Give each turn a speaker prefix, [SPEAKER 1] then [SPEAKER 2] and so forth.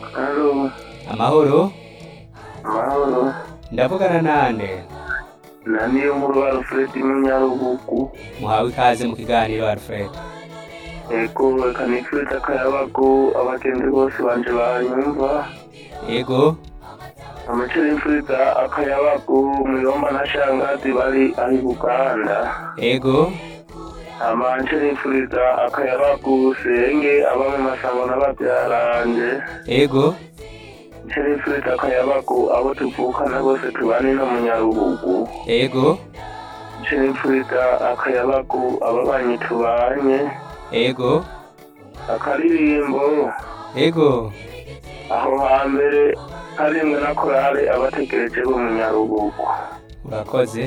[SPEAKER 1] Halo,
[SPEAKER 2] amahoro
[SPEAKER 1] amahoro.
[SPEAKER 2] ndavugana nande
[SPEAKER 1] Na niyo nkuru Alfred Munyarubugu.
[SPEAKER 2] muhawe ikaze mu kiganiro alfred
[SPEAKER 1] Ego reka nifuriza akayabagu abagenzi bose banje banyumva.
[SPEAKER 2] ego
[SPEAKER 1] Amace nifuriza akayabagu muyomba na shangazi bari ahi Buganda.
[SPEAKER 2] ego
[SPEAKER 1] Amanje nifuriza akayabagu senge aba mu masango n'ababyaranje.
[SPEAKER 2] ego
[SPEAKER 1] Nce nifuriza akayabagu abo tuvukana bose tubane no mu Nyarubugu.
[SPEAKER 2] ego
[SPEAKER 1] Nce nifuriza akayabagu ababanyi tubanye.
[SPEAKER 2] ego
[SPEAKER 1] akaririmbo
[SPEAKER 2] ego
[SPEAKER 1] aho hambere harimwe na korale abategereje bo mu nyarubugu
[SPEAKER 2] urakoze